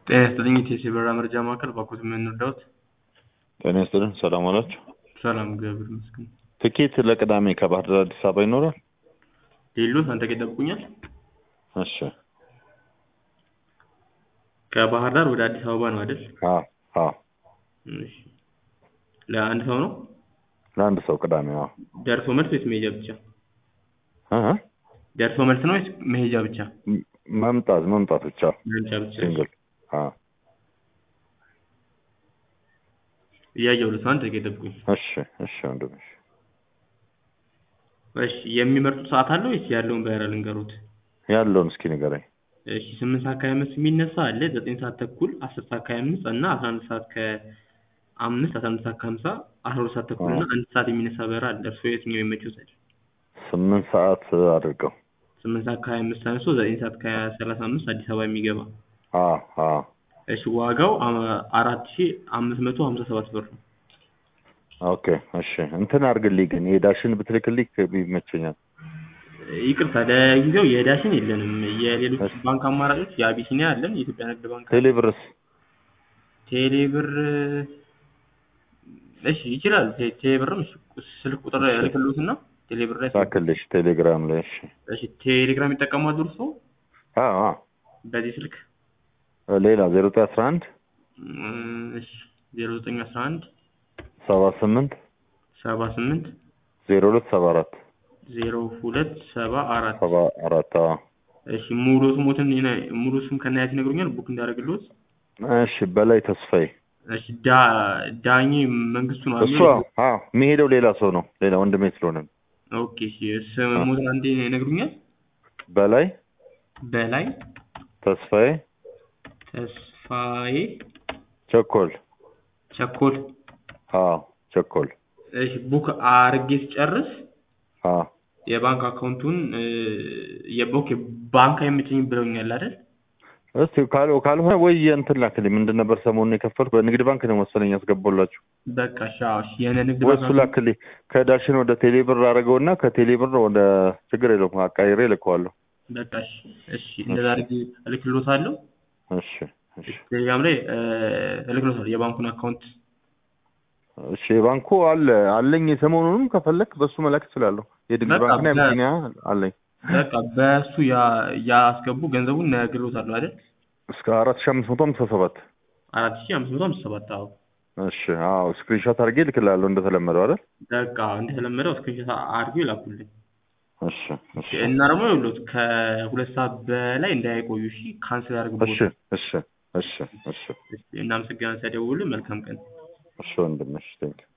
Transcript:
ጤና ይስጥልኝ የቴሲ በራ መረጃ ማዕከል ባኮት የምንወዳውት ጤና ይስጥልን። ሰላም አላችሁ? ሰላም እግዚአብሔር ይመስገን። ትኬት ለቅዳሜ ከባህር ዳር አዲስ አበባ ይኖራል? ሌሎት አንተ ጋር ይጠብቁኛል። እሺ። ከባህር ዳር ወደ አዲስ አበባ ነው አይደል? አዎ አዎ። እሺ። ለአንድ ሰው ነው ለአንድ ሰው ቅዳሜ። አዎ። ደርሶ መልስ ወይስ መሄጃ ብቻ? እ እ ደርሶ መልስ ነው ወይስ መሄጃ ብቻ? ም- መምጣት መምጣት ብቻ መሄጃ ብቻ። ሲንግል። አዎ። እያየሁ ልስ አንድ ደቂቃ ይጠብቁኝ። እሺ እሺ ወንድም እሺ። እሺ የሚመርጡት ሰዓት አለ ወይስ ያለውን በረራ ልንገሩት? ያለውን እስኪ ንገረኝ። እሺ ስምንት ሰዓት ከሀያ አምስት የሚነሳ አለ ዘጠኝ ሰዓት ተኩል አስር ሰዓት ከሀያ አምስት እና አስራ አንድ ሰዓት ከአምስት አስራ አንድ ሰዓት ከሀምሳ አስራ ሁለት ሰዓት ተኩል እና አዎ። አንድ ሰዓት የሚነሳ በረራ አለ እርስዎ የትኛው ይመችዎታል? ስምንት ሰዓት አድርገው። ስምንት ሰዓት ከሀያ አምስት አንስቶ ዘጠኝ ሰዓት ከሰላሳ አምስት አዲስ አበባ የሚገባ አዎ አዎ። እሺ ዋጋው አ- አራት ሺ አምስት መቶ ሀምሳ ሰባት ብር ነው። ኦኬ እሺ። እንትን አድርግልኝ ግን የዳሽን ብትልክልኝ ይመቸኛል። ይቅርታ ለጊዜው የዳሽን የለንም። የሌሎች እሺ። ባንክ አማራጮች የአቢሲኒያ አለን፣ የኢትዮጵያ ንግድ ባንክ፣ ቴሌብርስ ቴሌብር እሺ ይችላል። ቴ- ቴሌብርም እሺ፣ ስልክ ቁጥር እሺ። ልክልዎትና ቴሌብር ላይ ላክልሽ ቴሌግራም ላይ እሺ። እሺ ቴሌግራም ይጠቀማሉ እርስዎ አዎ አዎ። በዚህ ስልክ? ሌላ ዜሮ ዘጠኝ አስራ አንድ እም፣ እሺ ዜሮ ዘጠኝ አስራ አንድ ሰባ ስምንት ሰባ ስምንት ዜሮ ሁለት ሰባ አራት ዜሮ ሁለት ሰባ አራት ሰባ አራት አዎ። እሺ ሙሉ ስሞትን ይነ- ሙሉ ስም ከናያት ይነግሩኛል ቡክ እንዳደርግልዎት? እሺ በላይ ተስፋዬ እሺ ዳ ዳኜ መንግስቱ ነው እሱ አይደል? አዎ አዎ የሚሄደው ሌላ ሰው ነው ሌላ ወንድሜ ስለሆነ ነው። ኦኬ እሺ ስሞትን አንዴ ይነግሩኛል? በላይ በላይ ተስፋዬ ተስፋዬ ቸኮል ቸኮል አዎ ቸኮል እሺ ቡክ አርጌ ስጨርስ አዎ የባንክ አካውንቱን እ፣ የቦክ ባንክ አይመቸኝም ብለውኛል አይደል? እስቲ ካል ካልሆነ ወይ እንትን ላክልኝ ምንድን ነበር ሰሞኑን የከፈልኩ በንግድ ባንክ ነው መሰለኝ ያስገባላችሁ በቃ እሺ አዎ እሺ የነ ንግድ ወይ ባንክ እሱ ላክልኝ ከዳሽን ወደ ቴሌብር አደረገውና ከቴሌብር ወደ ችግር የለውም አቃይሬ እልከዋለሁ በቃ እሺ እሺ እንደዛ አድርጌ እልክልዎታለሁ። እሺ እሺ ቴሌግራም ላይ እ፣ እልክልዎታለሁ የባንኩን አካውንት እሺ ባንኩ አለ አለኝ ሰሞኑንም ከፈለክ በሱ መላክ እችላለሁ የንግድ በቃ ባንክና በ- የመኪና አለኝ በቃ በእሱ ያ- ያስገቡ ገንዘቡን እነግርዎታለሁ አይደል? እስከ አራት ሺህ አምስት መቶ ሃምሳ ሰባት አራት ሺህ አምስት መቶ ሃምሳ ሰባት አዎ እሺ አዎ ስክሪንሾት አድርጌ እልክልሃለሁ እንደተለመደው አይደል በቃ እንደተለመደው እስክሪንሾት አድርገው ይላኩልኝ። እሺ እሺ እና ደግሞ ይኸውልዎት ከሁለት ሰዓት በላይ እንዳይቆዩ እሺ። ካንስል ያደርግቦት። እሺ እሺ እሺ እሺ እናመሰግናለን። ሲያደውሉልን መልካም ቀን። እሺ ወንድም እሺ ቴንክ